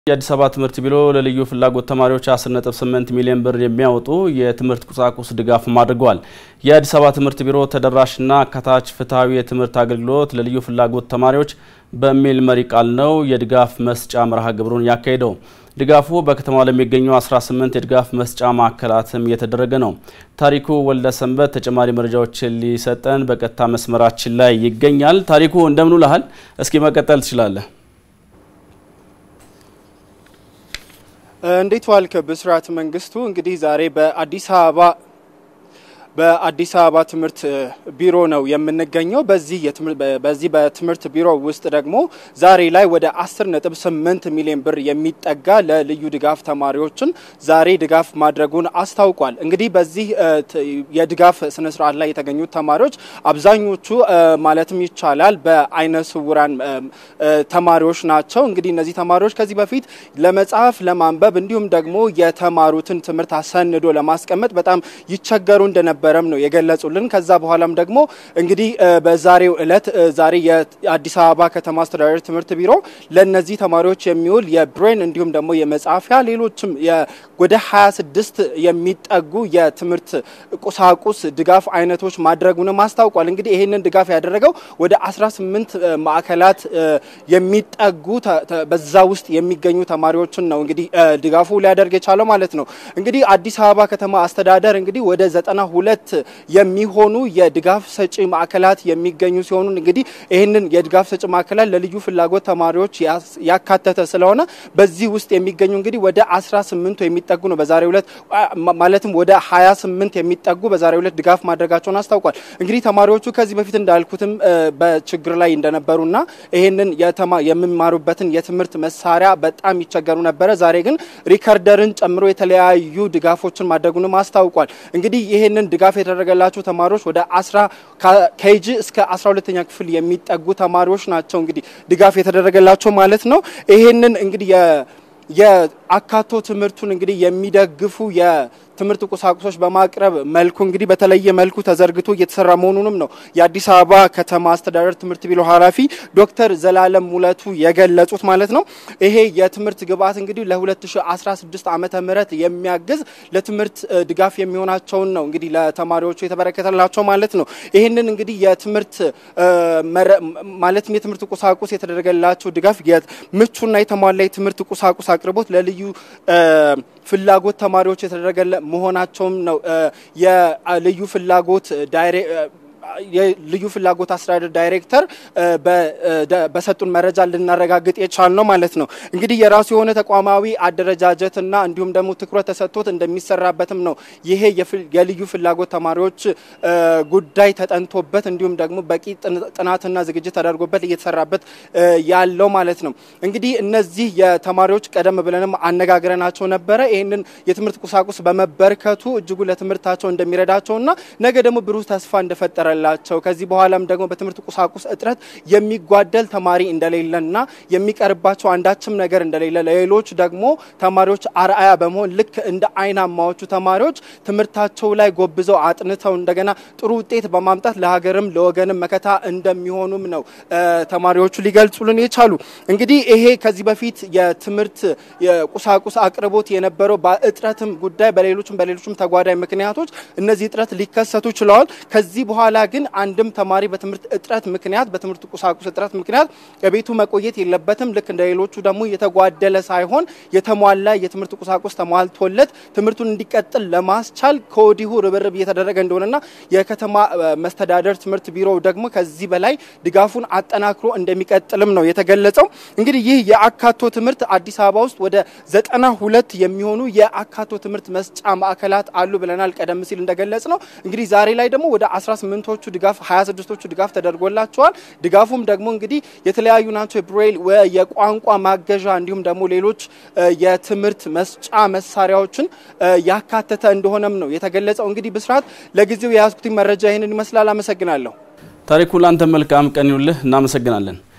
የአዲስ አበባ ትምህርት ቢሮ ለልዩ ፍላጎት ተማሪዎች 10.8 ሚሊዮን ብር የሚያወጡ የትምህርት ቁሳቁስ ድጋፍ አድርገዋል። የአዲስ አበባ ትምህርት ቢሮ ተደራሽና አካታች ፍትሐዊ የትምህርት አገልግሎት ለልዩ ፍላጎት ተማሪዎች በሚል መሪ ቃል ነው የድጋፍ መስጫ መርሃ ግብሩን ያካሄደው። ድጋፉ በከተማው ለሚገኙ 18 የድጋፍ መስጫ ማዕከላትም እየተደረገ ነው። ታሪኩ ወልደ ሰንበት ተጨማሪ መረጃዎችን ሊሰጠን በቀጥታ መስመራችን ላይ ይገኛል። ታሪኩ እንደምን ውለሃል? እስኪ መቀጠል ትችላለህ። እንዴት ዋልክ? ብስራት መንግስቱ። እንግዲህ ዛሬ በአዲስ አበባ በአዲስ አበባ ትምህርት ቢሮ ነው የምንገኘው። በዚህ በዚህ በትምህርት ቢሮ ውስጥ ደግሞ ዛሬ ላይ ወደ 10.8 ሚሊዮን ብር የሚጠጋ ለልዩ ድጋፍ ተማሪዎችን ዛሬ ድጋፍ ማድረጉን አስታውቋል። እንግዲህ በዚህ የድጋፍ ስነ ስርዓት ላይ የተገኙት ተማሪዎች አብዛኞቹ ማለትም ይቻላል በአይነ ስውራን ተማሪዎች ናቸው። እንግዲህ እነዚህ ተማሪዎች ከዚህ በፊት ለመጻፍ ለማንበብ እንዲሁም ደግሞ የተማሩትን ትምህርት አሰንዶ ለማስቀመጥ በጣም ይቸገሩ እንደነበ በረም ነው የገለጹልን። ከዛ በኋላም ደግሞ እንግዲህ በዛሬው እለት ዛሬ የአዲስ አበባ ከተማ አስተዳደር ትምህርት ቢሮ ለነዚህ ተማሪዎች የሚውል የብሬን እንዲሁም ደግሞ የመጻፊያ ሌሎችም ወደ 26 የሚጠጉ የትምህርት ቁሳቁስ ድጋፍ አይነቶች ማድረጉንም አስታውቋል። እንግዲህ ይህንን ድጋፍ ያደረገው ወደ 18 ማዕከላት የሚጠጉ በዛ ውስጥ የሚገኙ ተማሪዎችን ነው እንግዲህ ድጋፉ ሊያደርግ የቻለው ማለት ነው። እንግዲህ አዲስ አበባ ከተማ አስተዳደር እንግዲህ ወደ ዘጠና ሁለት የሚሆኑ የድጋፍ ሰጪ ማዕከላት የሚገኙ ሲሆኑ እንግዲህ ይህንን የድጋፍ ሰጪ ማዕከላት ለልዩ ፍላጎት ተማሪዎች ያካተተ ስለሆነ በዚህ ውስጥ የሚገኙ እንግዲህ ወደ 18 የሚጠጉ ነው በዛሬው ዕለት ማለትም ወደ 28 የሚጠጉ በዛሬው ዕለት ድጋፍ ማድረጋቸውን አስታውቋል። እንግዲህ ተማሪዎቹ ከዚህ በፊት እንዳልኩትም በችግር ላይ እንደነበሩና ይህንን የሚማሩበትን የትምህርት መሳሪያ በጣም ይቸገሩ ነበረ። ዛሬ ግን ሪከርደርን ጨምሮ የተለያዩ ድጋፎችን ማድረጉንም አስታውቋል። እንግዲህ ይህንን ድጋፍ የተደረገላቸው ተማሪዎች ወደ አስራ ኬጂ እስከ አስራ ሁለተኛ ክፍል የሚጠጉ ተማሪዎች ናቸው እንግዲህ ድጋፍ የተደረገላቸው ማለት ነው። ይህንን እንግዲህ የአካቶ ትምህርቱን እንግዲህ የሚደግፉ የትምህርት ቁሳቁሶች በማቅረብ መልኩ እንግዲህ በተለየ መልኩ ተዘርግቶ እየተሰራ መሆኑንም ነው የአዲስ አበባ ከተማ አስተዳደር ትምህርት ቢሮ ኃላፊ ዶክተር ዘላለም ሙለቱ የገለጹት ማለት ነው። ይሄ የትምህርት ግብዓት እንግዲህ ለ2016 ዓመተ ምህረት የሚያግዝ ለትምህርት ድጋፍ የሚሆናቸውን ነው እንግዲህ ለተማሪዎቹ የተበረከተላቸው ማለት ነው። ይህንን እንግዲህ የትምህርት ማለትም የትምህርት ቁሳቁስ የተደረገላቸው ድጋፍ ምቹና የተሟላ የትምህርት ቁሳቁስ አቅርቦት ለልዩ ፍላጎት ተማሪዎች የተደረገ መሆናቸውም ነው የልዩ ፍላጎት የልዩ ፍላጎት አስተዳደር ዳይሬክተር በሰጡን መረጃ ልናረጋግጥ የቻል ነው ማለት ነው። እንግዲህ የራሱ የሆነ ተቋማዊ አደረጃጀትና እንዲሁም ደግሞ ትኩረት ተሰጥቶት እንደሚሰራበትም ነው ይሄ የልዩ ፍላጎት ተማሪዎች ጉዳይ ተጠንቶበት እንዲሁም ደግሞ በቂ ጥናትና ዝግጅት ተደርጎበት እየተሰራበት ያለው ማለት ነው። እንግዲህ እነዚህ የተማሪዎች ቀደም ብለንም አነጋግረናቸው ነበረ። ይህንን የትምህርት ቁሳቁስ በመበርከቱ እጅጉ ለትምህርታቸው እንደሚረዳቸውና ነገ ደግሞ ብሩህ ተስፋ እንደፈጠረ ላቸው ከዚህ በኋላም ደግሞ በትምህርት ቁሳቁስ እጥረት የሚጓደል ተማሪ እንደሌለና የሚቀርባቸው አንዳችም ነገር እንደሌለ ለሌሎች ደግሞ ተማሪዎች አርአያ በመሆን ልክ እንደ አይናማዎቹ ተማሪዎች ትምህርታቸው ላይ ጎብዘው አጥንተው እንደገና ጥሩ ውጤት በማምጣት ለሀገርም ለወገንም መከታ እንደሚሆኑም ነው ተማሪዎቹ ሊገልጹልን የቻሉ። እንግዲህ ይሄ ከዚህ በፊት የትምህርት የቁሳቁስ አቅርቦት የነበረው በእጥረትም ጉዳይ በሌሎችም በሌሎችም ተጓዳኝ ምክንያቶች እነዚህ እጥረት ሊከሰቱ ችለዋል። ከዚህ በኋላ ግን አንድም ተማሪ በትምህርት እጥረት ምክንያት በትምህርት ቁሳቁስ እጥረት ምክንያት ከቤቱ መቆየት የለበትም። ልክ እንደ ሌሎቹ ደግሞ የተጓደለ ሳይሆን የተሟላ የትምህርት ቁሳቁስ ተሟልቶለት ትምህርቱን እንዲቀጥል ለማስቻል ከወዲሁ ርብርብ እየተደረገ እንደሆነና የከተማ መስተዳደር ትምህርት ቢሮ ደግሞ ከዚህ በላይ ድጋፉን አጠናክሮ እንደሚቀጥልም ነው የተገለጸው። እንግዲህ ይህ የአካቶ ትምህርት አዲስ አበባ ውስጥ ወደ ዘጠና ሁለት የሚሆኑ የአካቶ ትምህርት መስጫ ማዕከላት አሉ ብለናል ቀደም ሲል እንደገለጽ ነው። እንግዲህ ዛሬ ላይ ደግሞ ወደ 18ቶቹ ድጋፍ 26ቶቹ ድጋፍ ተደርጎላቸዋል። ድጋፉም ደግሞ እንግዲህ የተለያዩ ናቸው። የብሬል የቋንቋ ማገዣ እንዲሁም ደግሞ ሌሎች የትምህርት መስጫ መሳሪያዎችን ያካተተ እንደሆነም ነው የተገለጸው። እንግዲህ ብስራት፣ ለጊዜው የያዝኩት መረጃ ይህንን ይመስላል። አመሰግናለሁ። ታሪኩ፣ ላንተ መልካም ቀን ይውልህ። እናመሰግናለን።